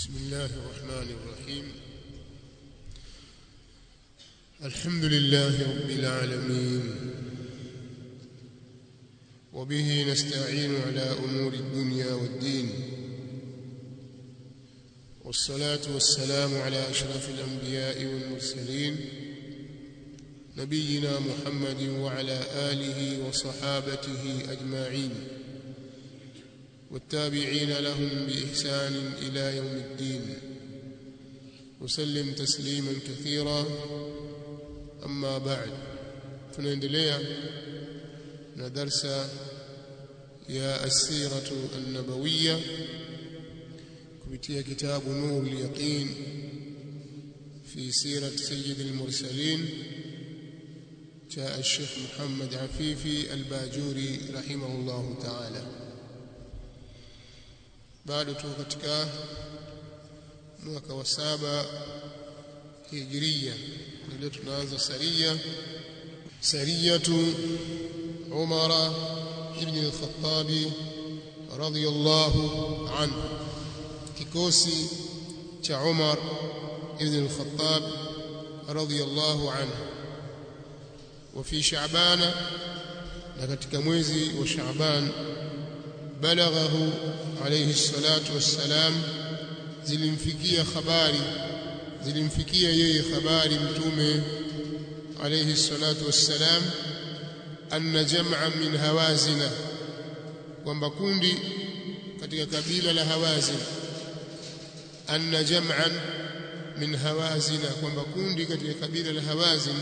بسم الله الرحمن الرحيم الحمد لله رب العالمين وبه نستعين على أمور الدنيا والدين والصلاة والسلام على أشرف الأنبياء والمرسلين نبينا محمد وعلى آله وصحابته أجمعين والتابعين لهم بإحسان إلى يوم الدين وسلم تسليما كثيرا أما بعد tunaendelea na darsa ya asiratu an-nabawiyya kupitia kitabu nur al-yaqin fi sirat sayyid al-mursalin cha al-sheikh Muhammad Afifi al-Bajuri rahimahullahu ta'ala bado tuko katika mwaka wa saba hijiria ndio tunaanza saria sariyatu umara ibn al-khattab radiyallahu anhu kikosi cha umar ibn al-khattab radiyallahu anhu وفي شعبان na katika mwezi wa Shaaban balaghahu alayhi salatu wassalam zilimfikia habari zilimfikia yeye habari mtume alayhi salatu wassalam anna jam'an min hawazina kwamba kundi katika kabila la hawazin anna jam'an min hawazina kwamba kundi katika kabila la hawazin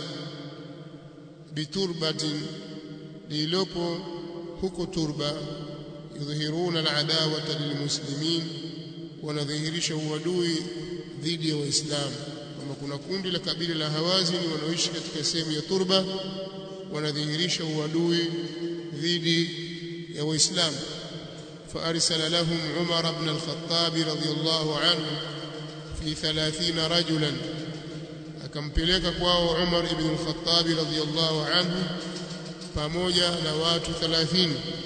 biturbatin lililopo huko turba yudhihiruna al'adawata lilmuslimin wanadhihirisha uadui dhidi ya waislamu kama kuna kundi la kabila la hawazini wanaoishi katika sehemu ya turba wanadhihirisha uadui dhidi ya waislamu فأرسل لهم عمر بن الخطاب رضي الله عنه في ثلاثين رجلا akampeleka kwao Umar ibn al-Khattab radhiyallahu anhu pamoja na watu 30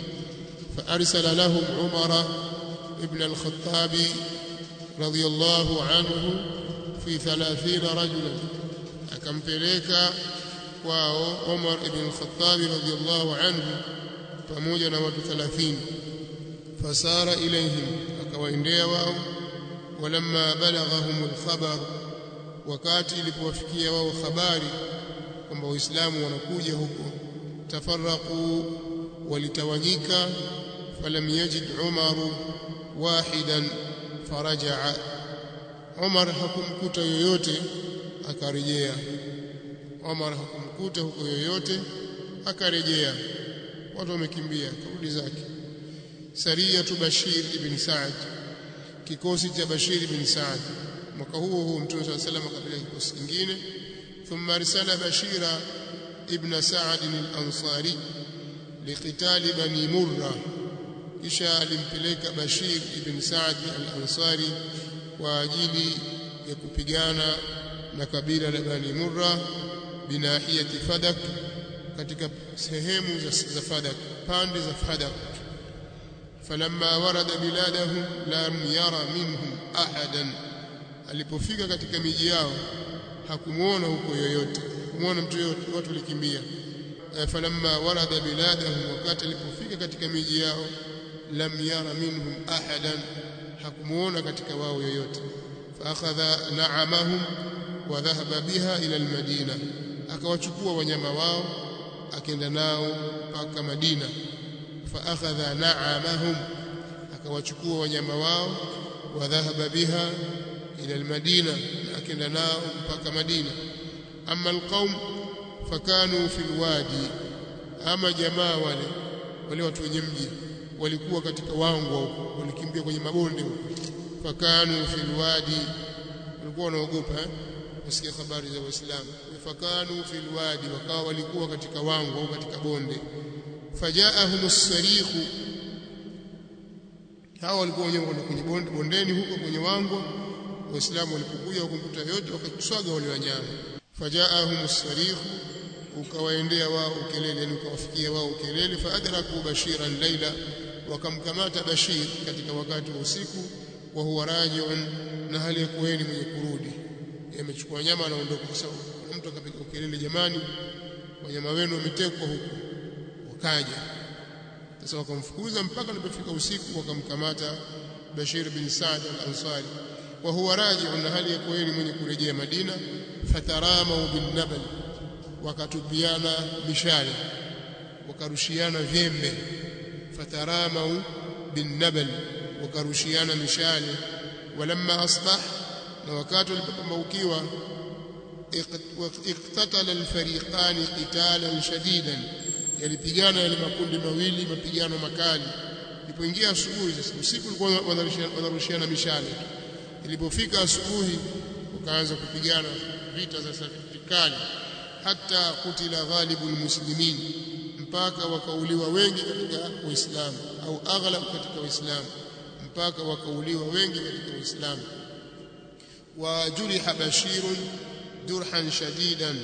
فأرسل لهم عمر ابن الخطاب رضي الله عنه في ثلاثين رجلا akampeleka kwao Umar ibn al-Khattab radhiyallahu anhu pamoja na watu 30 fasara ilayhim akawaendea wao walamma balaghahum al-khabar wakati ilipowafikia wao habari kwamba waislamu wanakuja huko tafarraqu walitawanyika falam yajid Umar wahidan faraja'a Umar hakumkuta yoyote akarejea Umar hakumkuta huko yoyote akarejea watu wamekimbia kurudi zake Sariyatu Bashir ibn Sa'd kikosi cha Bashir ibn Sa'd mwaka huo huo Mtume صلى الله عليه وسلم akapeleka kikosi kingine thumma arsala Bashira ibn Sa'd al-Ansari liqitali bani Murra kisha alimpeleka Bashir ibn Sa'd al-Ansari kwa ajili ya kupigana na kabila la Bani Murra binahiyati Fadak katika sehemu za Fadak pande za Fadak falamma warada biladahum lam yara minhum ahadan alipofika katika miji yao hakumuona huko yoyote kumuona mtu yoyote watu walikimbia falamma warada biladahum wakati alipofika katika miji yao lam yara minhum ahadan hakumuona katika wao yoyote faakhadha na'amahum wa dhahaba biha ila almadina akawachukua wanyama wao akaenda nao mpaka Madina faakhadha na'amahum akawachukua wanyama wao wa dhahaba biha ila almadina akaenda nao mpaka Madina amma alqaum fakanu fil wadi ama jamaa wale wale watu wenye mji walikuwa katika wangwa huko walikimbia kwenye mabonde huko fakanu fil wadi walikuwa wanaogopa kusikia habari za waislamu fakanu fil wadi wakawa walikuwa katika wangwa au katika bonde fajaahum as-sarikhu hao walikuwa wenyewe kwenye bonde bondeni huko kwenye wangwa waislamu walipokuja wakumkuta yote wakaswaga wale wanyama fajaahum as-sarikhu ukawaendea wao ukelele yani ukawafikia wao ukelele faadraku bashiran laila wakamkamata bashir katika wakati wa usiku wa huwa raji'un na hali ya kuweni mwenye kurudi amechukua nyama anaondoka kwa sababu mtu akapiga kelele jamani wanyama wenu wametekwa huko wakaja sasa wakamfukuza mpaka alipofika usiku wakamkamata Bashir bin Saad al-Ansari wa huwa raji'un na hali ya kuweni mwenye kurejea Madina fatarama bin nabal wakatupiana mishale wakarushiana vyembe fatarama bin nabal wakarushiana mishale walamma asbah na wakati walipopambaukiwa iqtatala alfariqani qitalan shadidan yalipigana yale makundi mawili mapigano makali ilipoingia asubuhi sasa usiku ulikuwa wanarushiana mishale ilipofika asubuhi wakaanza kupigana vita za vikali hata kutila ghalibu almuslimin mpaka wakauliwa wengi katika Uislamu au aghlab katika Uislamu mpaka wakauliwa wengi katika Uislamu wa juriha Bashir jurhan shadidan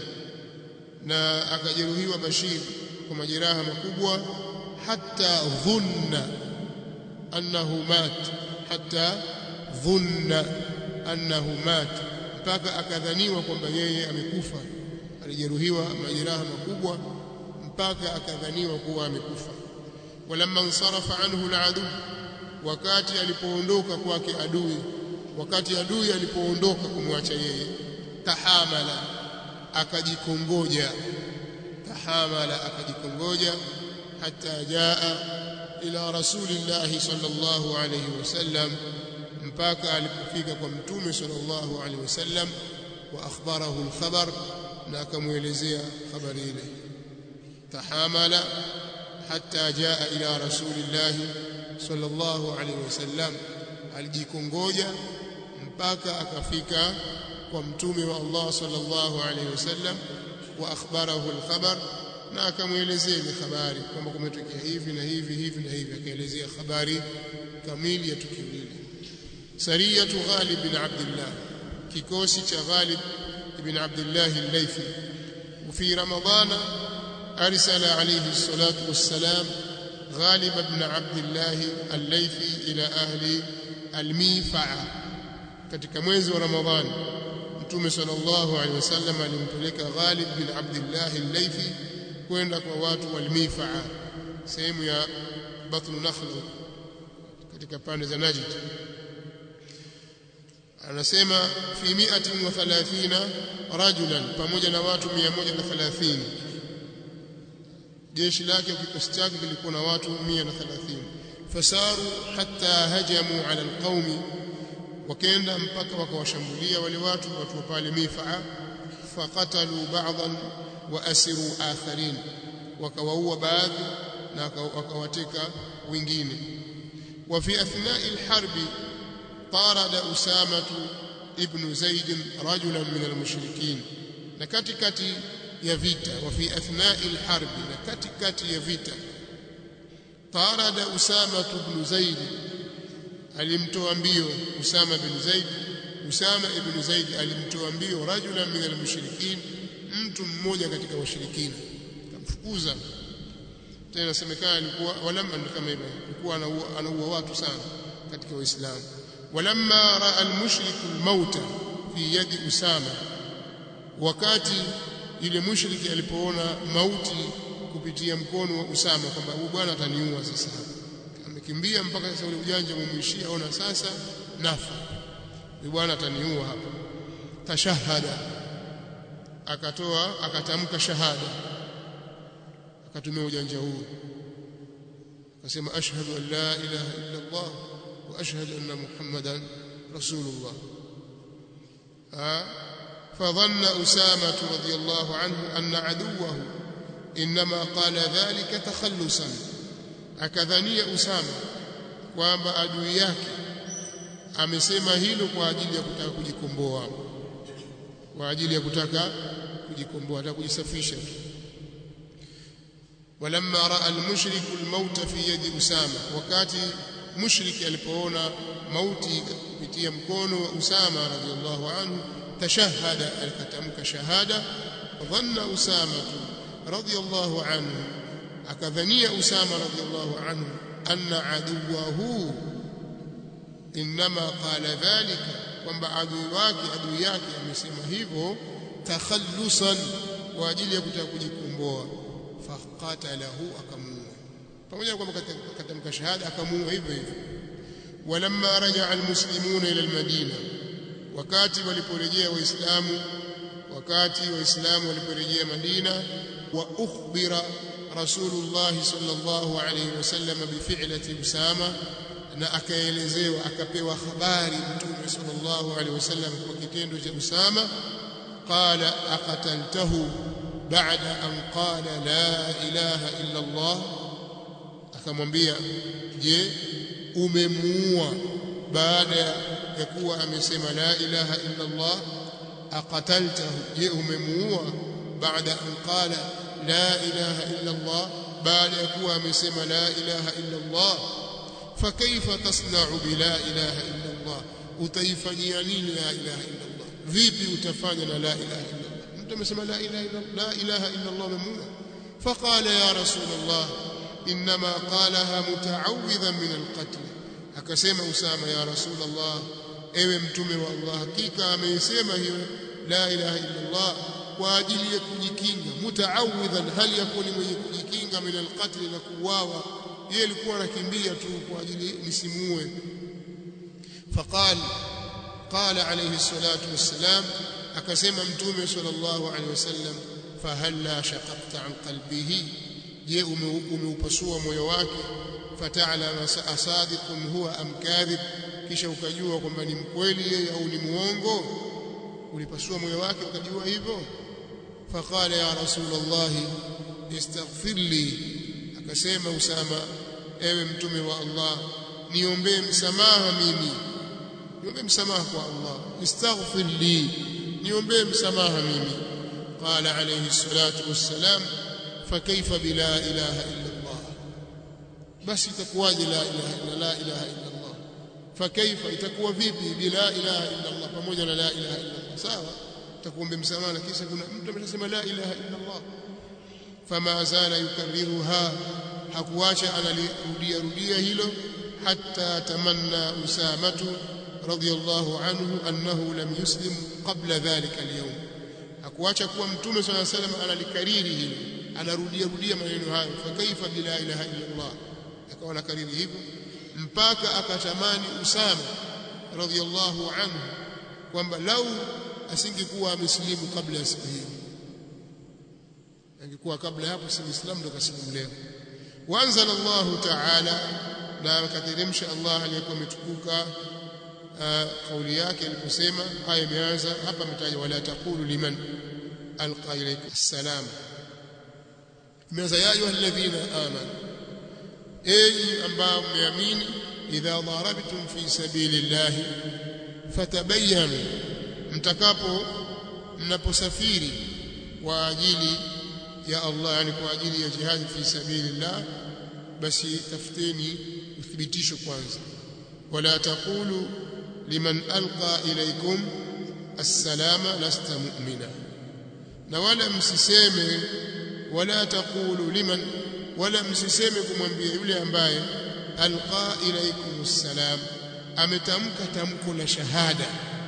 na akajeruhiwa Bashir kwa majeraha makubwa hata dhunna annahu mat hata dhunna annahu mat mpaka akadhaniwa kwamba yeye amekufa alijeruhiwa majeraha makubwa mpaka akadhaniwa kuwa amekufa walamma nsarafa anhu aladu wakati alipoondoka kwake adui wakati adui alipoondoka kumwacha yeye tahamala akajikongoja tahamala akajikongoja hata jaa ila rasulillahi sallallahu alayhi wasallam mpaka alipofika kwa mtume sallallahu alayhi wasallam wa akhbarahu alkhabar na akamuelezea habari ile tahamala hatta jaa ila rasulillahi sallallahu alayhi wasallam alijikongoja mpaka akafika kwa mtume wa Allah sallallahu alayhi wasallam wa akhbarahu alkhabar na akamuelezea ile habari kwamba kumetokea hivi na hivi hivi na hivi akaelezea habari kamili ya tukio lile sariyatu Ghalib bin Abdullah kikosi cha Ghalib ibn Abdullah al-Laythi وفي رمضان أرسل عليه الصلاة والسلام غالب بن عبد الله الليثي إلى أهل الميفعة katika mwezi wa Ramadhani Mtume sallallahu alaihi wasallam alimpeleka Ghalib bin Abdullah al-Laythi kwenda kwa watu wa Al-Mifaa sehemu ya Batn Nakhl katika pande za Najd anasema fi 130 rajulan pamoja na watu 130 jeshi lake kikosi chake kilikuwa na watu 130 fasaru hatta hajamu ala alqaumi wakaenda mpaka wakawashambulia wale watu watu wa pale Mifaa faqatalu ba'dhan wa asiru akharin wakawaua baadhi na wakawateka wengine wa fi athna'i alharbi طارد أسامة ابن زيد رجلا من المشركين نكتكتي يفيتا وفي أثناء الحرب نكتكتي يفيتا طارد أسامة بن زيد alimtoa mbio Usama bin Zaid Usama ibn Zaid alimtoa mbio rajula min almushrikin mtu mmoja katika washirikina kamfukuza tena inasemekana alikuwa walamma kama hivyo alikuwa anaua watu sana katika waislamu ولما راى المشرك الموت في يد اسامه wakati yule mushriki alipoona mauti kupitia mkono wa Usama kwamba huyu bwana ataniua sasa amekimbia mpaka sasa ule ujanja umemwishia ona sasa nafa huyu bwana ataniua hapa tashahada akatoa akatamka shahada akatumia ujanja huu akasema ashhadu an la ilaha illa Allah واشهد ان محمدا رسول الله فظن اسامه رضي الله عنه ان عدوه انما قال ذلك تخلصا akadhania usama kwamba adui yake amesema hilo kwa ajili ya kutaka kujikomboa kwa ajili ya kutaka kujikomboa hata kujisafisha walamma raa almushriku almauta fi yadi usama wakati mushriki alipoona mauti kupitia mkono wa Usama radhiallahu anhu tashahada alikatamka shahada dhanna Usama radhiallahu anhu akadhania Usama radhiallahu anhu anna aduwahu inma qala dhalika kwamba adui wake adui yake amesema hivyo takhallusan kwa ajili ya kutaka kujikomboa faqatalahu akamuua pamoja kwamba katamka shahada akamuua hivyo hivyo walamma rajaa almuslimuna ila almadina wakati waliporejea waislamu wakati waislamu waliporejea madina wa ukhbira rasulullah sallallahu alayhi wasallam bifi'lati usama na akaelezewa akapewa habari mtume sallallahu alayhi wasallam kwa kitendo cha usama qala aqataltahu ba'da an qala la ilaha illa allah akamwambia je umemuua baada ya kuwa amesema la ilaha illa Allah aqataltahu je umemuua baada an qala la ilaha illa Allah baada ya kuwa amesema la ilaha illa Allah fakaifa tasna'u bila ilaha illa Allah utaifanyia nini la ilaha illa Allah vipi utafanya na la ilaha illa Allah mtu amesema la ilaha illa la ilaha illa Allah umemuua faqala ya rasul Allah inma qalaha muta'awwidhan min al-qatl akasema Usama ya Rasulullah ewe mtume wa Allah hakika ameisema hiyo la ilaha illa Allah kwa ajili ya kujikinga mutaawidhan hali yakuni mwenye kujikinga min alqatl na kuuawa yeye alikuwa anakimbia tu kwa ajili nisimue faqal qala alayhi salatu wassalam akasema mtume sallallahu alayhi wasallam fahalla shaqaqta an qalbihi je umeupasua moyo wake fata'lama asadiqun huwa am kadhib kisha ukajua kwamba ni mkweli yeye au ni muongo ulipasua moyo wake ukajua hivyo faqala ya rasulullah istaghfir li akasema usama ewe mtume wa Allah niombee msamaha mimi niombee msamaha kwa Allah istaghfir li niombee msamaha mimi qala alayhi salatu wassalam fakaifa bila ilaha illa Allah basi itakuwaje la ilaha illa la ilaha illa Allah fakaifa itakuwa vipi bila ilaha illa Allah pamoja na la ilaha illa Allah sawa takuombe msamaha na kisha kuna mtu ameshasema la ilaha illa Allah fama zala yukarriruha hakuacha analirudia rudia hilo hatta tamanna usamatu radiyallahu anhu annahu lam yuslim qabla dhalika al-yawm hakuacha kuwa mtume swalla salam analikariri hilo anarudia rudia maneno hayo fa kaifa bila ilaha illa Allah akawa anakariri hivyo mpaka akatamani Usama radhiyallahu anhu kwamba lau asingekuwa amesilimu kabla ya siku hiyo angekuwa kabla hapo si Muislamu ndo kasilimu leo wanzala Allah ta'ala na akateremsha Allah aliyekuwa ametukuka kauli yake aliposema aya imeanza hapa mtaja wala taqulu liman alqa ilayka assalam imeanza ya ayuha alladhina amanu enyi ambao mmeamini idha darabtum fi sabilillahi fatabayyanu mtakapo mnaposafiri kwa ajili ya Allah yani kwa ajili ya jihad fi sabilillah basi tafuteni uthibitisho kwanza wala taqulu liman alqa ilaykum assalama lasta mu'mina na wala msiseme wala taqulu liman wala msiseme kumwambia yule ambaye alqa ilaykum assalam ametamka tamko la shahada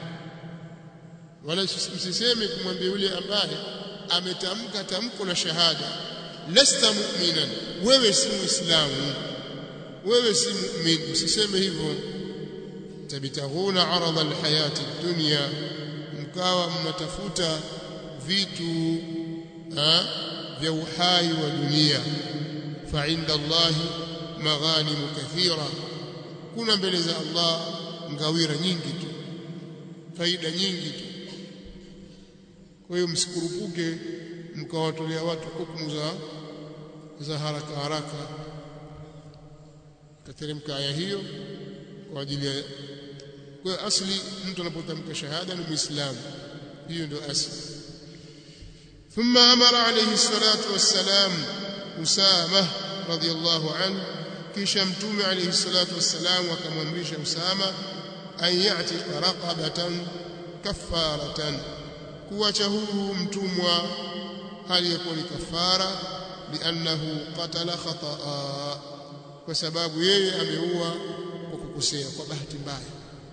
wala msiseme kumwambia yule ambaye ametamka tamko la shahada lasta mu'minan wewe si muislamu wewe si mu'min usiseme hivyo tabitaghuna arada alhayati dunya mkawa mnatafuta vitu ha, vya uhai wa dunia fa inda Allah maghanimu kathira kuna mbele za Allah ngawira nyingi tu faida nyingi tu kwa hiyo msikurupuke mkawatolea watu hukumu za za haraka haraka kateremka aya hiyo kwa ajili ya kwa asli mtu anapotamka shahada ni muislamu hiyo ndio asli ثم امر عليه الصلاه والسلام اسامه رضي الله عنه kisha mtume alayhi salatu wassalam akamwamrisha usama an ya'tiqa raqabatan kaffaratan kuacha huru mtumwa hali yakuwa ni kafara liannahu qatala khataa kwa sababu yeye ameua kwa kukosea kwa bahati mbaya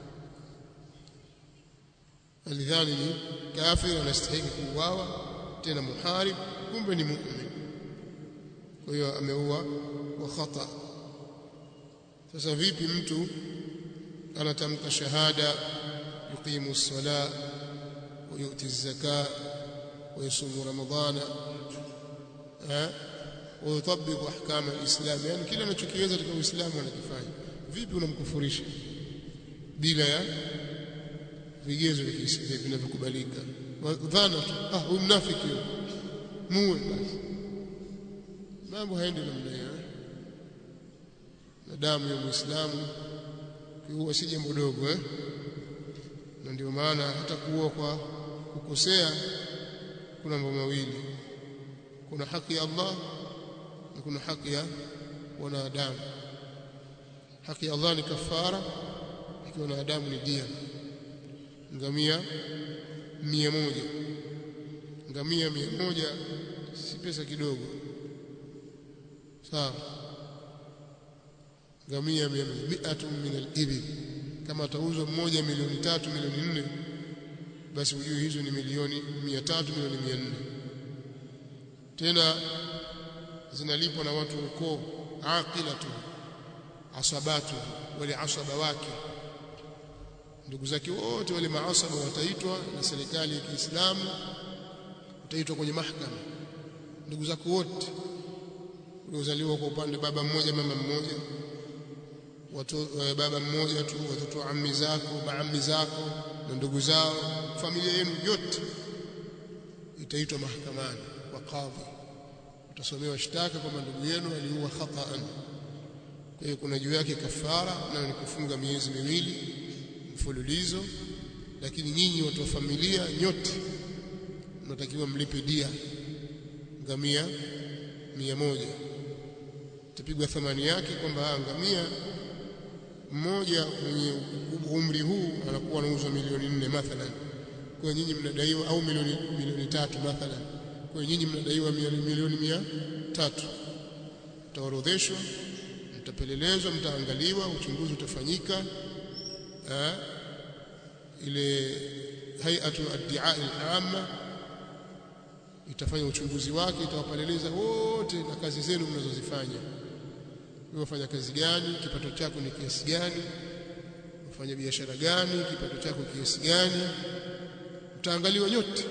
alidhani ni kafir anastahili kuuawa tena muharib kumbe ni mu'min kwa hiyo ameua kwa khata sasa vipi mtu anatamka shahada yuqimu as-sala wa yu'ti az-zaka wa yasumu ramadana eh wa yutabbiqu ahkam al-islam yani kila anachokiweza katika uislamu anakifanya vipi unamkufurisha bila ya vigezo vinavyokubalika dhana tu ah huyu mnafiki huyo muwe basi mambo haendi namna hiyo na damu ya muislamu kiua si jambo dogo eh na ndio maana hata kuua kwa kukosea kuna mambo mawili kuna haki ya Allah na kuna haki ya wanadamu haki ya Allah ni kafara ikiwa wanadamu ni dia ngamia mia moja ngamia mia moja si pesa kidogo sawa ngamia miatu min al-ibil kama atauzwa mmoja milioni tatu milioni nne basi ujue hizo ni milioni mia tatu milioni mia nne tena zinalipwa na watu ukoo aqilatu asabatu wale asaba wake ndugu zake wote wale maasaba wataitwa na serikali ya Kiislamu utaitwa kwenye mahakama ndugu zako wote uliozaliwa kwa upande baba mmoja mama mmoja watu baba mmoja tu watoto wa ammi zako maammi zako na ndugu zao familia yenu yote itaitwa mahakamani kwa kadhi utasomewa shtaka kwamba ndugu yenu aliua khata'an kwa hiyo kuna juu yake kafara nayo ni kufunga miezi miwili mfululizo lakini nyinyi watu wa familia nyote mnatakiwa mlipe dia ngamia mia moja itapigwa thamani yake kwamba ngamia mmoja mwenye umri huu anakuwa anauzwa milioni nne mathalan kwa nyinyi mnadaiwa au milioni milioni tatu mathalan kwa nyinyi mnadaiwa milioni mia tatu mtaorodheshwa mtapelelezwa mtaangaliwa uchunguzi utafanyika eh, ile hay'atu ad-di'a al-amma itafanya uchunguzi wake itawapeleleza wote na kazi zenu mnazozifanya wewe wafanya kazi gani kipato chako ni kiasi gani wafanya biashara gani kipato chako kiasi gani mtaangaliwa nyote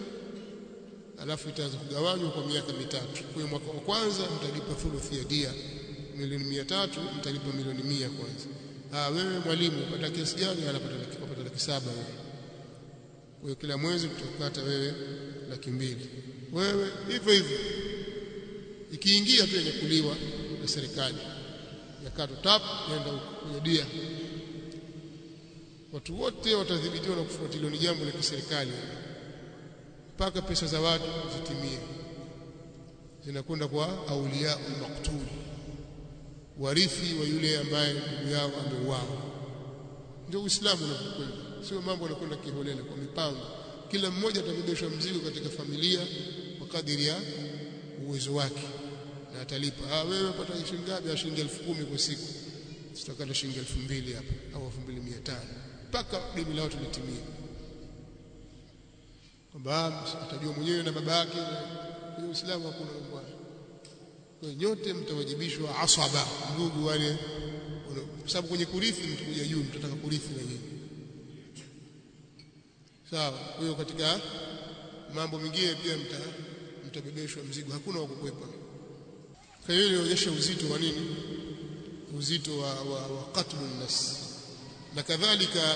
alafu itaanza kugawanywa kwa miaka mitatu kwa mwaka wa kwanza mtalipa thuluthi ya dia milioni mia tatu mtalipa milioni mia kwanza ah wewe mwalimu unapata kiasi gani anapata laki unapata laki saba wewe kwa hiyo kila mwezi utakata wewe laki mbili wewe hivyo hivyo ikiingia tu inakuliwa na serikali yakato tap nenda kwenye dia watu wote watadhibitiwa na kufuatiliwa ni jambo la kiserikali mpaka pesa za watu zitimie zinakwenda kwa aulia al-maqtul warithi wa yule ambaye ndugu yao ameuawa ndio uislamu unapokwenda sio mambo yanakwenda kiholela kwa mipango kila mmoja atabebeshwa mzigo katika familia kwa kadiri ya uwezo wake na atalipa ah wewe pata shilingi ngapi shilingi 10,000 kwa siku tutakata shilingi 2,000 hapa au 2,500 mpaka deni lao tulitimia kwamba atajua mwenyewe na baba yake kwenye Uislamu hakuna mambo hayo kwa nyote mtawajibishwa asaba ndugu wale kwa sababu kwenye kurithi mtakuja juu mtataka kurithi na nyinyi sawa kwa hiyo katika mambo mengine pia mta mtabebeshwa mzigo hakuna wa kukwepa kwa hiyo inaonyesha uzito wa nini uzito wa, wa, wa qatlun nas na kadhalika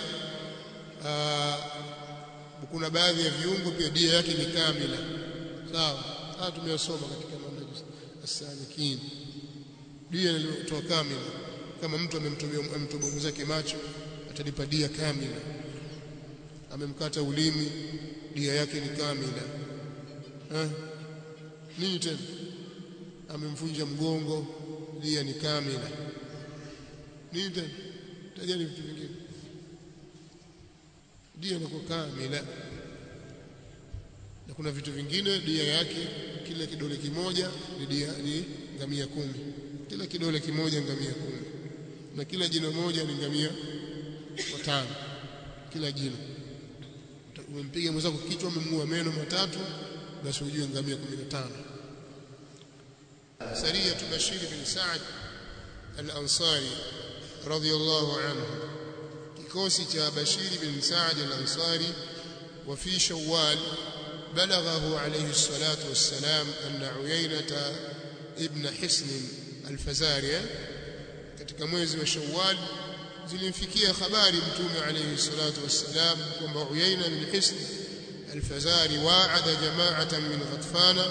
kuna baadhi ya viungo pia dia yake ni kamila sawa haya tumeyasoma katika manhaj as-salikin dia inayotoa kamila kama mtu amemtomea amtomea mwenzake macho atalipa dia kamila amemkata ulimi dia yake ni kamila eh nini tena amemvunja mgongo dia ni kamila nini tena tajani vitu vingine dia inakuwa kamila na kuna vitu vingine dia yake kila kidole kimoja ni dia ni ngamia kumi kila kidole kimoja ngamia kumi na kila jino moja ni ngamia watano kila jino umempiga mwenzako kichwa umemng'oa meno matatu basi ujue ngamia 15 سرية بشير بن سعد الأنصاري رضي الله عنه kikosi cha Bashir bin Sa'd al-Ansari wa fi Shawwal balaghahu alayhi salatu wassalam anna Uyaynata ibn Hisn al-Fazari katika mwezi wa Shawwal zilimfikia habari mtume alayhi salatu wassalam kwamba Uyayna bin Hisn al-Fazari wa'ada jama'atan min Ghatfana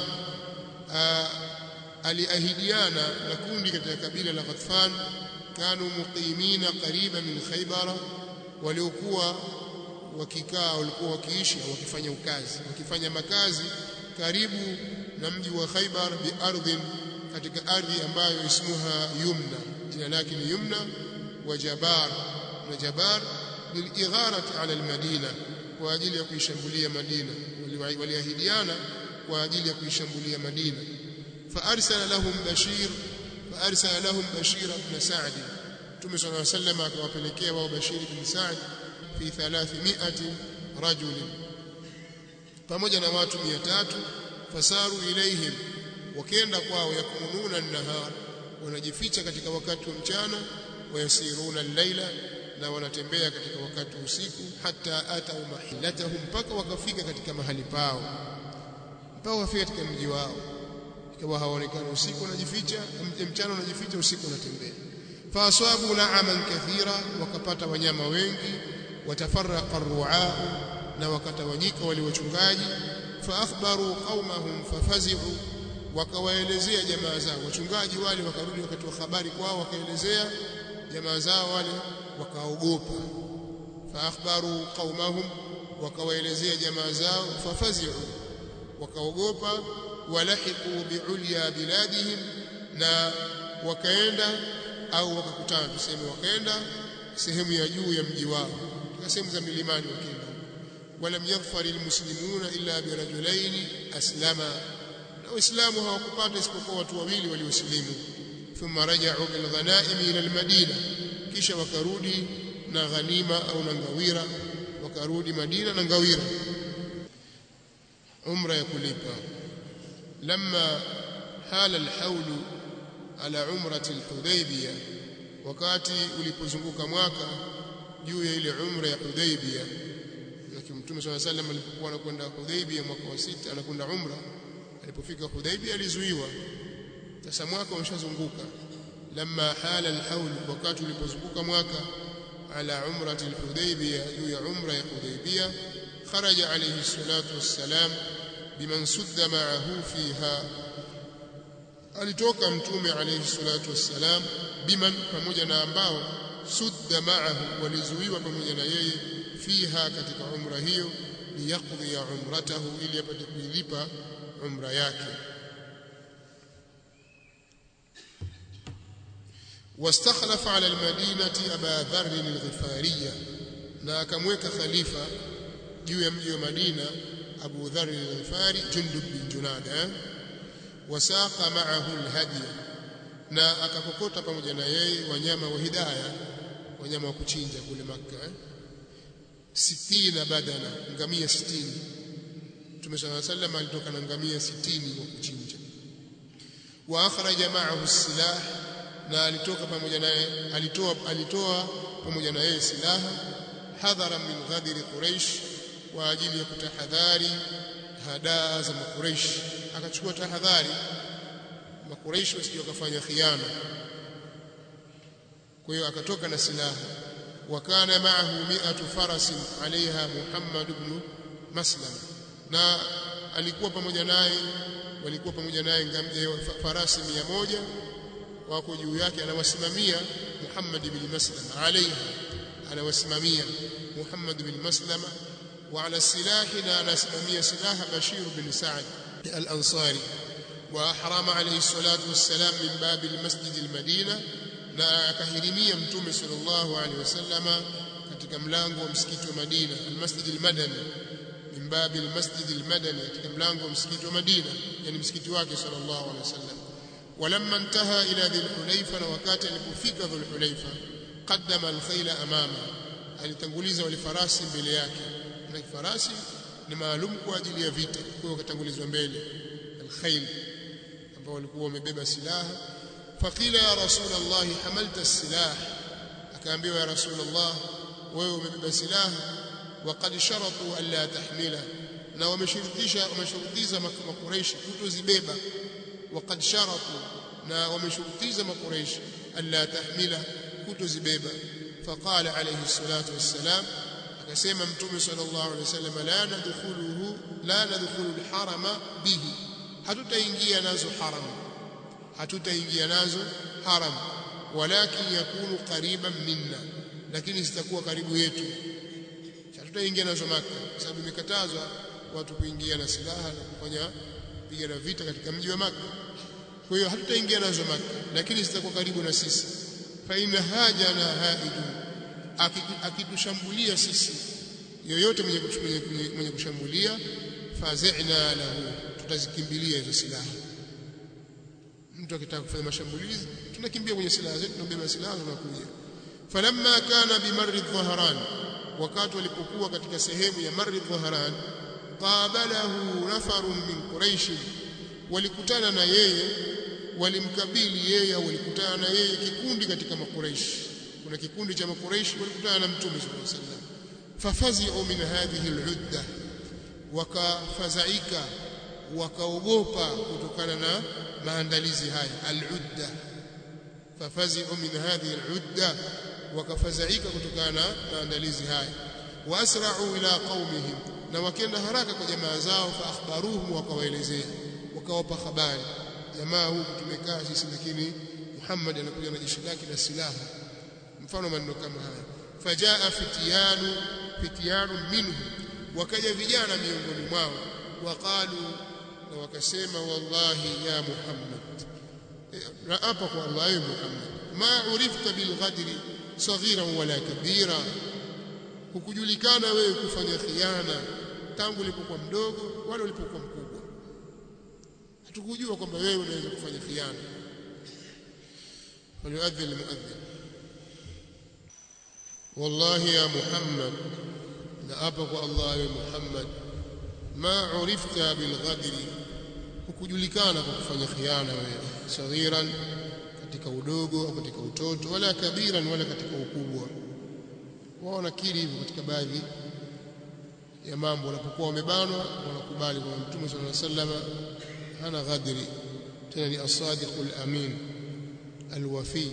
aliahidiana na kundi katika kabila la Ghatfan kanu muqimina qariba min Khaybar waliokuwa wakikaa walikuwa wakiishi wakifanya ukazi wakifanya makazi karibu na mji wa Khaybar bi ardhin katika ardhi ambayo ismuha Yumna jina lake ni Yumna wa Jabar na Jabar liligharati ala almadina kwa ajili ya kuishambulia Madina waliahidiana kwa ajili ya kuishambulia Madina فارسل لهم بشير فارسل لهم بشير بن سعد Mtume صلى الله عليه وسلم akawapelekea wao Bashir bin Sa'd fi 300 rajul pamoja na watu 300 fasaru ilaihim wakenda kwao yakununa an-nahar wanajificha katika wakati wa mchana wayasiruna al-laila na wanatembea katika wakati wa usiku hata atau mahilatahum mpaka wakafika katika mahali pao mpaka wafika katika mji wao ikawa hawaonekani usiku wanajificha mchana wanajificha usiku wanatembea faaswabu na'aman kathira wakapata wanyama wengi watafarraqa ar-ru'aa na wakatawanyika wale wachungaji faakhbaru qaumahum fafazi'u wakawaelezea jamaa zao wachungaji wale wakarudi wakatoa habari kwao wakaelezea jamaa zao wale wakaogopa faakhbaru qaumahum wakawaelezea jamaa zao fafazi'u wakaogopa walahiqu biulya biladihim na wakaenda au wakakutana tuseme wakaenda sehemu ya juu ya mji wao katika sehemu za milimani wakaenda walam yaghfar almuslimuna illa birajulaini aslama na waislamu hawakupata isipokuwa watu wawili waliosilimu thumma raja'u bil ghanaim ila almadina kisha wakarudi na ghanima au na ngawira wakarudi Madina na ngawira umra ya kulipa لما حال الحول على عمرة الحديبية wakati ulipozunguka mwaka juu ya ile umra ya Hudaybiyah lakini Mtume صلى الله عليه وسلم alipokuwa anakwenda Hudaybiyah mwaka wa sita anakwenda umra alipofika Hudaybiyah alizuiwa sasa mwaka umeshazunguka lamma hala alhawl wakati ulipozunguka mwaka ala umrati alhudaybiyah juu ya umra ya Hudaybiyah kharaja alayhi salatu wassalam biman sudda ma'ahu fiha alitoka mtume alayhi salatu wassalam biman pamoja na ambao sudda ma'ahu walizuiwa pamoja na yeye fiha katika umra hiyo liyaqdi umratahu ili apate kuilipa umra yake واستخلف على المدينة أبا ذر الغفارية na akamweka khalifa juu ya mji wa Madina Abu Dharr al-Ghifari Jundub bin Junada wasaqa ma'ahu al-hadiy na akakokota pamoja na yeye wanyama wa hidaya wanyama wa kuchinja kule Makka sitina badana ngamia 60 Mtume صلى الله عليه وسلم alitoka na ngamia 60 wa kuchinja wa akhraja ma'ahu as-silah na alitoka pamoja naye alitoa alitoa pamoja na yeye silaha hadhara min ghadiri quraish kwa ajili ya kutahadhari hadaa za makuraish akachukua tahadhari makuraish wasije wakafanya khiana kwa hiyo akatoka na silaha wakana maahu mi'atu farasin alaiha Muhammad ibn Maslama na alikuwa pamoja naye walikuwa pamoja naye farasi mia moja wako juu yake anawasimamia Muhammad ibn Maslama alaiha anawasimamia Muhammad bin Maslama wa ala silahi na anasimamia silaha Bashir bin Sa'd al-Ansari wa ahrama alayhi salatu wassalam min babi al-masjid al-Madina na akahirimia mtume sallallahu alayhi wasallama katika mlango wa msikiti wa Madina al-Masjid al-Madani min babi al-Masjid al-Madani katika mlango wa msikiti wa Madina yani msikiti wake sallallahu alayhi wasallam ولما انتهى الى ذي الحليفه وقت alipofika ذو الحليفه qaddama alkhayla amama alitanguliza wale farasi mbele yake na farasi ni maalum kwa ajili ya vita kwa hiyo wakatangulizwa mbele alkhayl ambao walikuwa wamebeba silaha faqila ya rasul allah hamalta as-silah akaambiwa ya rasul allah wewe umebeba silaha waqad sharatu an la tahmila na wameshurutisha wameshurutiza makuraishi kutozibeba waqad sharatu na wameshurutiza makuraishi an la tahmila kutozibeba faqala alayhi salatu wassalam akasema mtume sallallahu alayhi wasallam la nadkhuluhu la nadkhulu alharama bihi hatutaingia nazo haram hatutaingia nazo haram walakin yakunu qariban minna lakini zitakuwa karibu yetu hatutaingia nazo maka kwa sababu imekatazwa watu kuingia na silaha na kufanya pigana vita katika mji wa maka kwa hiyo hatutaingia nazo maka lakini zitakuwa karibu na sisi fa in hajana haidu akitushambulia sisi yoyote mwenye, mwenye, mwenye kushambulia fazina lahu tutazikimbilia hizo silaha mtu akitaka kufanya mashambulizi tunakimbia kwenye silaha zetu tunabeba silaha tunakuja falamma kana bimarri dhahran wakati walipokuwa katika sehemu ya marri dhahran qabalahu nafarun min quraish walikutana na yeye walimkabili yeye au walikutana na yeye kikundi katika makuraishi kuna kikundi cha makuraishi walikutana na mtume sallallahu alaihi wasallam fafazi'u min hadhihi al'udda wakafazaika wakaogopa kutokana na maandalizi haya al'udda fafazi'u min hadhihi al'udda wakafazaika kutokana na maandalizi haya waasra'u ila qaumihim na wakenda haraka kwa jamaa zao fa akhbaruhum wakawaelezea wakawapa habari jamaa huku tumekaa sisi lakini Muhammad anakuja na jeshi lake na silaha mfano maneno kama haya fajaa fitiyanu fitiyanu minhu wakaja vijana miongoni mwao waqalu na wakasema wallahi ya Muhammad raapa kwa Allah ya Muhammad ma urifta bil ghadri saghiran wala kabira hukujulikana wewe kufanya khiana tangu ulipokuwa mdogo wala ulipokuwa mkubwa hatukujua kwamba wewe unaweza kufanya khiana فليؤذن المؤذن والله يا محمد نأبق الله يا محمد ما عرفت بالغدر hukujulikana kwa kufanya khiana wewe saghiran katika udogo au katika utoto wala kabiran wala katika ukubwa wao wanakiri hivyo katika baadhi ya mambo wanapokuwa wamebanwa wanakubali kwa mtume sallallahu alaihi wasallam hana ghadri tena ni as-sadiqul amin alwafi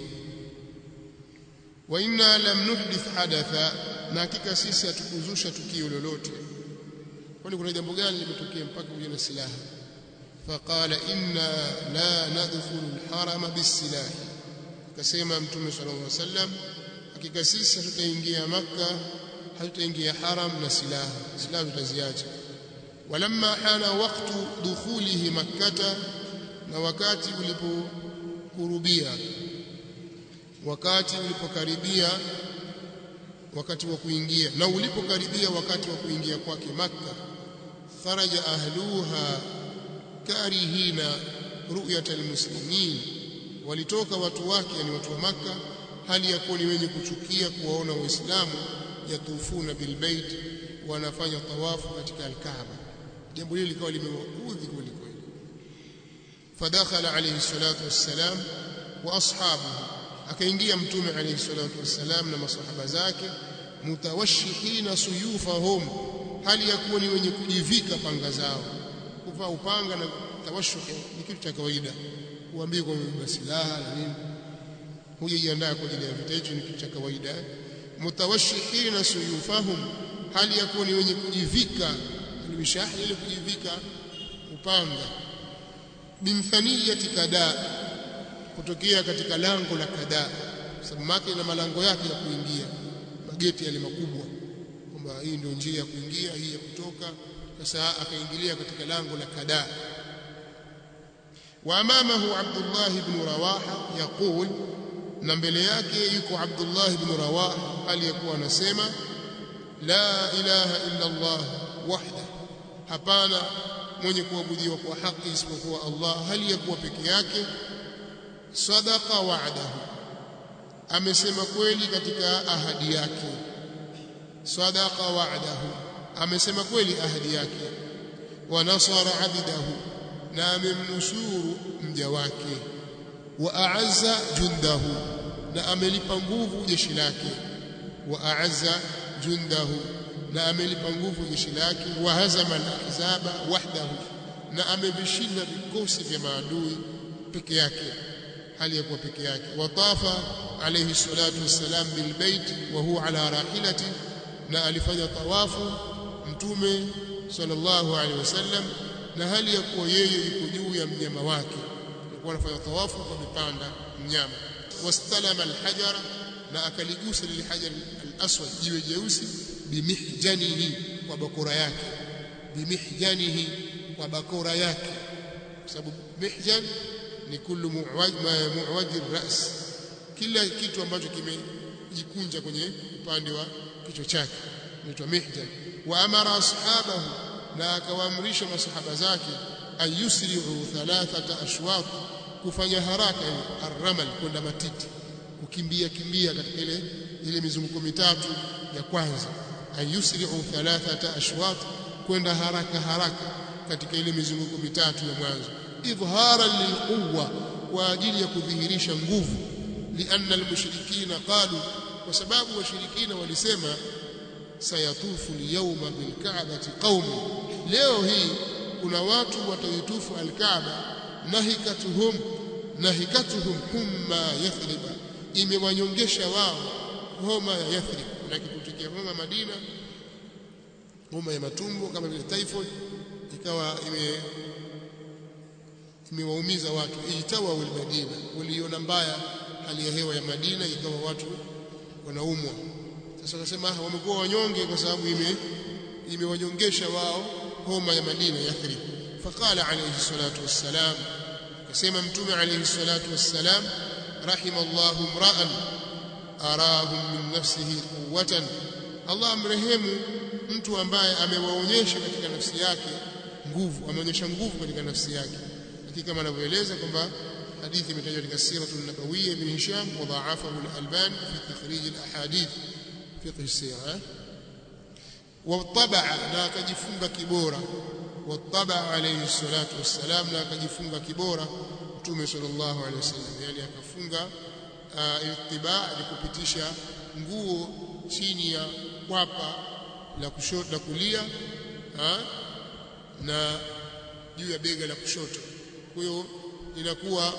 wa inna lam nuhdith hadatha na hakika sisi hatukuzusha tukio lolote kwani kuna jambo gani limetokea mpaka kuja na silaha faqala inna la nadkhulu alharama bisilah akasema mtume sallallahu alaihi wasallam hakika sisi hatutaingia makka hatutaingia haram na silaha silaha tutaziacha walamma hana waqtu dukhulihi makkata na wakati ulipokurubia wakati ulipokaribia wakati wa kuingia na ulipokaribia wakati wa kuingia kwake makka kharaja ahluha karihina ru'yata almuslimin walitoka watu wake yani watu wa makka hali ya kuwa ni wenye kuchukia kuwaona waislamu yatufuna bilbait wanafanya tawafu katika alkaaba jambo hili likawa limewaudhi kweli kweli fadakhala alayhi salatu wassalam wa ashabuhu akaingia mtume alayhi salatu wassalam na masahaba zake mutawashihina suyufahum hali ya kuwa ni wenye kujivika panga zao kuvaa upanga na tawashuh ni kitu cha kawaida uambie kwa mbeba silaha na nini hujajiandaa kwa ajili ya vita hicho ni kitu cha kawaida mutawashihina suyufahum hali ya kuwa ni wenye kujivika almishahi ile kujivika upanga bimthaniyati kada kutokea katika lango la kada sababu maka ina malango yake ya kuingia mageti yale makubwa kwamba hii ndio njia ya kuingia hii ya kutoka sasa akaingilia katika lango la kada wa amamahu Abdullah ibn Rawaha yaqul na mbele yake yuko Abdullah ibn Rawaha aliyekuwa anasema la ilaha illa Allah wahda hapana mwenye kuabudiwa kwa haki isipokuwa Allah hali ya kuwa peke yake sadaqa wa'dahu amesema kweli katika ahadi yake sadaqa wa'dahu amesema kweli ahadi yake wa nasara abdahu na amemnusuru mja wake wa a'azza jundahu na amelipa nguvu jeshi lake wa a'azza jundahu na amelipa nguvu jeshi lake wa hazama al-ahzaba wahdahu na amevishinda vikosi vya maadui peke yake hali ya kuwa peke yake watafa alayhi salatu wassalam bilbait wa huwa ala rahilati na alifanya tawafu mtume sallallahu alaihi wasallam na hali ya kuwa yeye yuko juu ya mnyama wake alikuwa anafanya tawafu kwa mipanda mnyama wastalama alhajara na akaligusa lile hajar alaswad jiwe jeusi bimihjanihi kwa bakora yake bimihjanihi kwa bakora yake kwa sababu mihjan ni kullu muwaj ras kila kitu ambacho kimejikunja kwenye upande wa kichwa chake inaitwa mihjan wa amara ashabahu na akawaamrisha masahaba zake ayusri'u thalathata ashwaq kufanya haraka arramal kwenda matiti kukimbia kimbia katika ile ile mizunguko mitatu ya kwanza ayusri'u thalathata ashwaq kwenda haraka haraka katika ile mizunguko mitatu ya mwanzo idhharan lilquwa kwa ajili ya kudhihirisha nguvu lianna almushrikina qalu kwa sababu washirikina walisema sayatufu alyawma bilka'bati qaumi leo hii kuna watu wataitufu alkaaba nahikatuhum nahikatuhum humma yathriba imewanyongesha wao homa ya yathrib na kikutokea homa madina homa ya matumbo kama vile typhoid ikawa ime imewaumiza watu itawa Madina waliona mbaya hali ya hewa ya Madina ikawa watu wanaumwa sasa wakasema wamekuwa wanyonge kwa sababu ime imewanyongesha wao homa ya Madina Yathrib faqala alayhi salatu wassalam akasema mtume alayhi salatu wassalam rahimallahu mra'an arahum min nafsihi quwwatan Allah amrehemu mtu ambaye amewaonyesha katika nafsi yake nguvu ameonyesha nguvu katika nafsi yake lakini kama anavyoeleza kwamba hadithi imetajwa katika siratu nabawiyya ibn Hisham wa dha'afahu al-Albani fi takhrij al-ahadith fiqh as-sirah wattabaa na akajifunga kibora wattabaa alayhi salatu wassalam na akajifunga kibora mtume sallallahu alayhi wasallam yani akafunga ittiba ni kupitisha nguo chini ya kwapa la kushoto la kulia ha? na juu ya bega la kushoto kwa hiyo inakuwa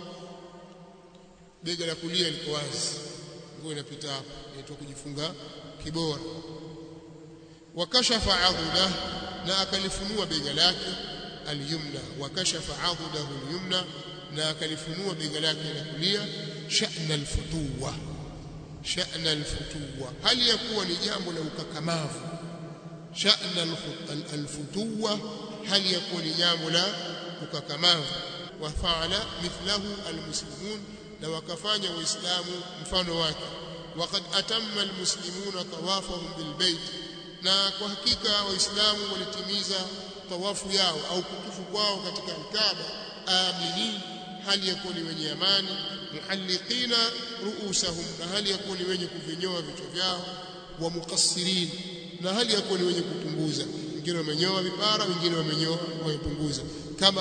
bega la kulia liko wazi nguo inapita hapo inaitwa kujifunga kibora wakashafa adhudah na akalifunua bega lake alyumna wakashafa adhudahu alyumna na akalifunua bega lake la kulia sha'na alfutuwa sha'na alfutuwa hali ya kuwa ni jambo la ukakamavu sha'na alfutuwa hali ya kuwa ni jambo la ukakamavu wafaala mithlahu almuslimun na wakafanya waislamu mfano wake waqad atamma almuslimuna tawafahum bilbayt na kwa hakika waislamu walitimiza tawafu yao au kutufu kwao katika alkaaba aminin hali ya kuwa ni wenye amani muhalliqina ruusahum na hali ya kuwa ni wenye kuvinyoa vichwa vyao wa muqassirin na hali ya kuwa ni wenye kupunguza wengine wamenyoa vipara wengine wamenyoa wamepunguza kama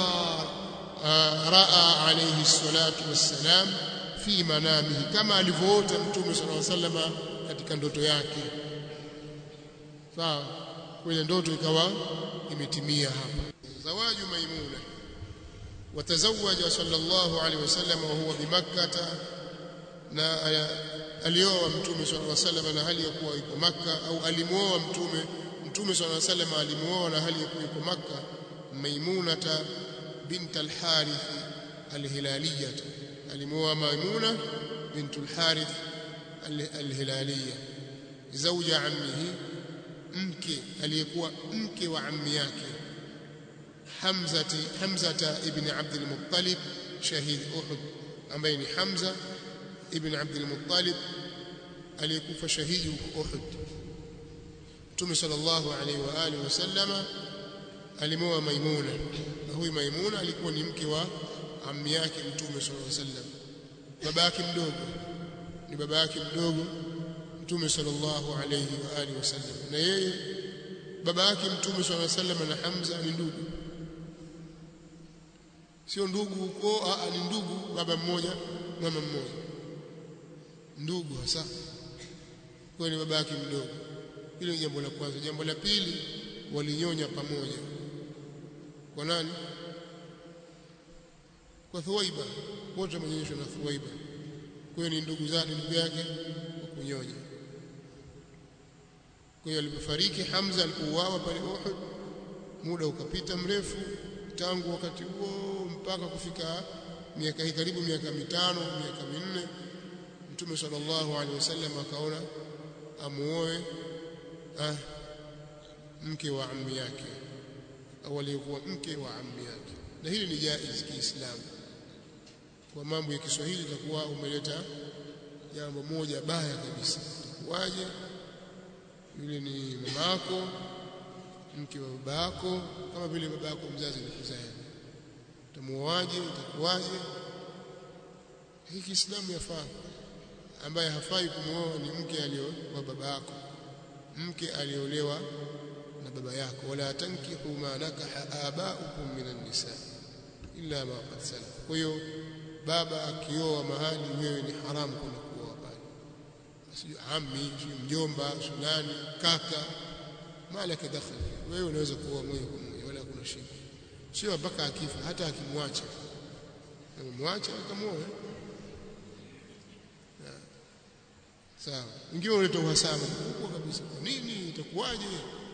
raa alayhi salatu wassalam fi manamihi kama alivyoota mtume sallallahu alaihi wasallam katika ndoto yake sawa kwenye ndoto ikawa imetimia hapa zawaju maimuna watazawaja sallallahu alaihi wasallam wa huwa bimakkah na alioa mtume sallallahu alaihi wasallam na hali ya kuwa yuko makka au alimuoa mtume mtume sallallahu alaihi wasallam alimuoa na hali ya kuwa yuko makka maimunata bint al-harith al-hilaliyah alimuoa maimuna bint al-harith al-hilaliyah zawja ammihi mke aliyekuwa mke wa ammi yake Hamzati Hamzata ibn Abd al-Muttalib shahid Uhud ambaye ni Hamza ibn Abd al-Muttalib aliyekufa shahidi huko Uhud Mtume sallallahu alaihi wa alihi wasallama alimoa Maimuna na huyu Maimuna alikuwa ni mke wa ammi yake Mtume sallallahu alaihi wasallam babake mdogo ni baba yake mdogo mtume sallallahu alayhi wa alihi wasallam na yeye baba yake mtume sallallahu alayhi wasallam na Hamza ni ndugu sio ndugu huko ni ndugu baba mmoja mama mmoja ndugu hasa kwa ni baba yake mdogo hilo ni jambo la kwanza jambo la pili walinyonya pamoja kwa nani kwa Thuwaiba wote wamenyonyeshwa na Thuwaiba kwa hiyo ni ndugu zake ndugu yake wa kunyonya kwa hiyo alipofariki Hamza alipouawa pale Uhud muda ukapita mrefu tangu wakati huo mpaka kufika miaka hii karibu miaka mitano miaka minne Mtume sallallahu alaihi wasallam akaona amuoe ah, mke wa ammi yake au aliyekuwa mke wa ammi yake na hili ni jaiz kiislamu kwa mambo ya Kiswahili itakuwa umeleta jambo moja baya kabisa itakuwaje yule ni mamako mke wa babako kama vile babako mzazi alikuzaa utamuoaje itakuwaje hii Kiislamu yafaa ambaye hafai kumwoa ni mke aliowa baba yako mke aliolewa na baba yako wala tankihu ma nakaha abaukum minan nisa illa ma qad salaf kwa hiyo baba akioa mahali wewe ni haramu kwenda kuoa pale sio ammi sio mjomba sio nani kaka malaka dakhal wewe unaweza kuoa moja kwa moja wala hakuna shida sio mpaka akifa hata akimwacha amemwacha akamuoa sawa wengine wanaleta uhasama mkubwa kabisa kwa nini itakuwaje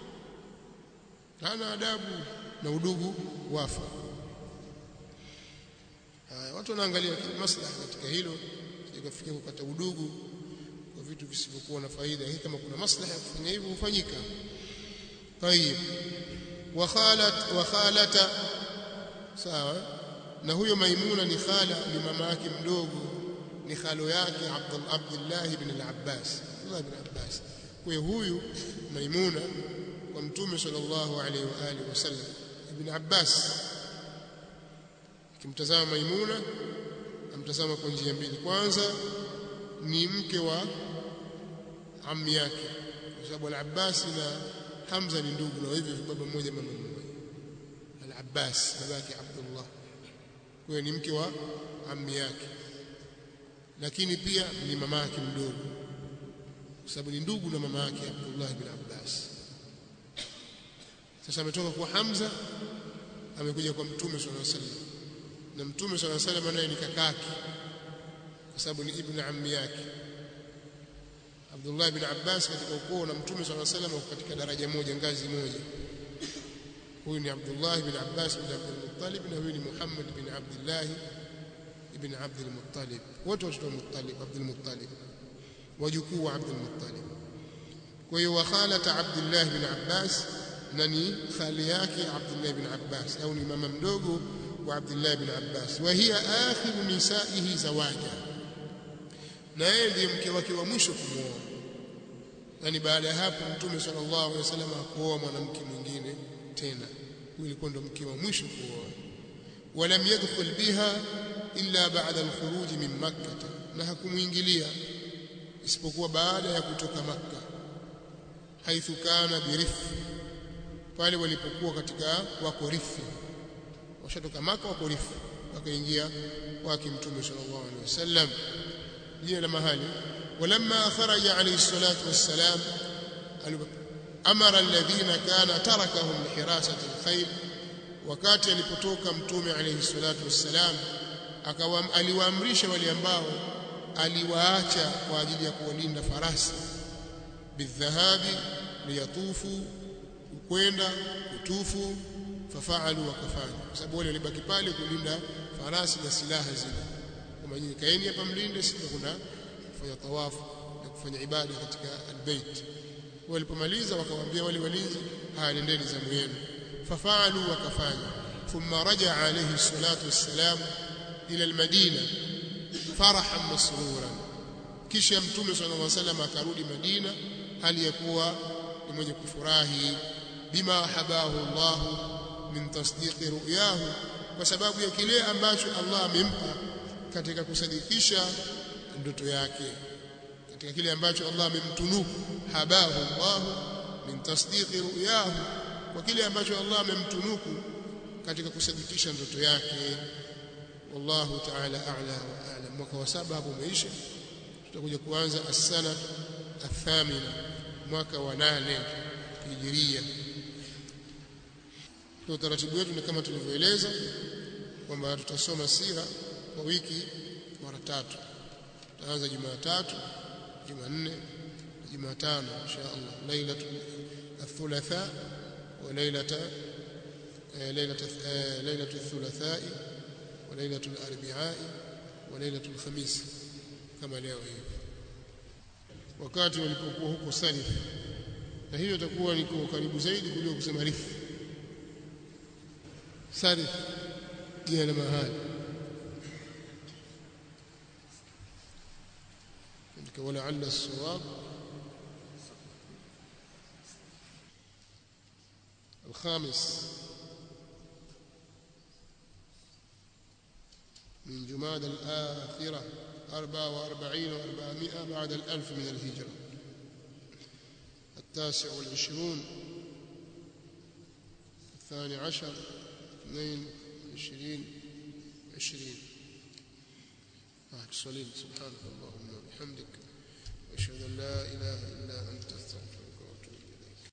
hana adabu na udugu wafa haya watu wanaangalia maslaha katika hilo sikafikia kukata udugu kwa vitu visivyokuwa na faida hii kama kuna maslaha ya kufanya hivyo hufanyika tayib wa khalat wa khalata sawa na huyo maimuna ni khala ni mama yake mdogo ni khalo yake Abdul Abdullah ibn al-Abbas Abdullah ibn Abbas kwa huyu maimuna kwa mtume sallallahu alaihi wa alihi wasallam ibn Abbas kimtazama maimuna amtazama kwa njia mbili kwanza ni mke wa ammi yake kwa sababu al-Abbas na Hamza ni ndugu na hivyo baba mmoja mama mmoja al-Abbas babake Abdullah kwa hiyo ni mke wa ammi yake lakini pia ni mama yake mdogo kwa sababu ni ndugu na mama yake Abdullah bin Abbas sasa ametoka kwa Hamza amekuja kwa Mtume sallallahu alaihi wasallam na Mtume sallallahu alaihi wasallam naye ni kakake kwa sababu ni ibn ammi yake Abdullah ibn Abbas katika ukoo na Mtume sallallahu alaihi wasallam katika daraja moja ngazi moja huyu ni Abdullah ibn Abbas ibn Abdul Muttalib na huyu ni Muhammad ibn Abdullah ibn Abdul Muttalib wote watoto wa Muttalib Abdul Muttalib wajukuu wa Abdul Muttalib kwa hiyo wa khalata Abdullah ibn Abbas na ni khali yake Abdullah ibn Abbas au ni mama mdogo wa Abdullah ibn Abbas wa hiya akhiru nisaihi zawaja na yeye ndiye mke wake wa mwisho kumwoa yani baada ya hapo mtume sallallahu alaihi wasallam hakuoa mwanamke mwingine tena huyu ilikuwa ndo mke wa mwisho kuoa ولم يدخل بها إلا بعد الخروج من مكة na hakumuingilia isipokuwa baada ya kutoka Makka haithu kana birif pale walipokuwa katika wako rifi washatoka Makka wako rifi wakaingia kwake mtume sallallahu alaihi wasallam jina la mahali ولما خرج عليه الصلاة والسلام أمر الذين كان تركهم لحراسة الخيل wakati alipotoka mtume alayhi salatu wassalam aliwaamrisha wale ambao aliwaacha kwa ajili ya kuwalinda farasi bidhahabi liyatufu kwenda kutufu fafaalu wakafanya kwa sababu wale walibaki pale kulinda farasi na silaha zile kama nyinyi kaeni hapa mlinde sisi kuna kufanya tawafu na kufanya ibada katika albayt walipomaliza wakawaambia wale walinzi haya nendeni zamu yenu ففعلوا وكفانا ثم رجع عليه الصلاة والسلام إلى المدينة فرحا مسرورا kisha mtume صلى الله عليه وسلم akarudi Madina hali ya kuwa ni mwenye kufurahi bima habahu Allah min tasdiqi ru'yahu kwa sababu ya kile ambacho Allah amempa katika kusadikisha ndoto yake katika kile ambacho Allah amemtunuku habahu Allah min tasdiqi ru'yahu kwa kile ambacho Allah amemtunuku katika kusadikisha ndoto yake wallahu ta'ala a'la wa a'lam mwaka wa saba hapo umeisha tutakuja kuanza as-sana athamina mwaka wa nane hijiria kwa utaratibu wetu ni kama tulivyoeleza kwamba tutasoma sira kwa wiki mara tatu tutaanza Jumatatu Jumanne Jumatano insha Allah lailatul الثلاثاء وليلة ليلة ليلة الثلاثاء وليلة الأربعاء وليلة الخميس كما leo hivi wakati walipokuwa huko Salif na hiyo itakuwa niko karibu zaidi kuliko kusema Rif Salif jina la mahali ولعل الصواب الخامس من جماد الآخرة أربعة وأربعين وأربعمائة بعد الألف من الهجرة التاسع والعشرون الثاني عشر اثنين عشرين عشرين صليل سبحانك اللهم وبحمدك واشهد ان لا اله الا انت استغفرك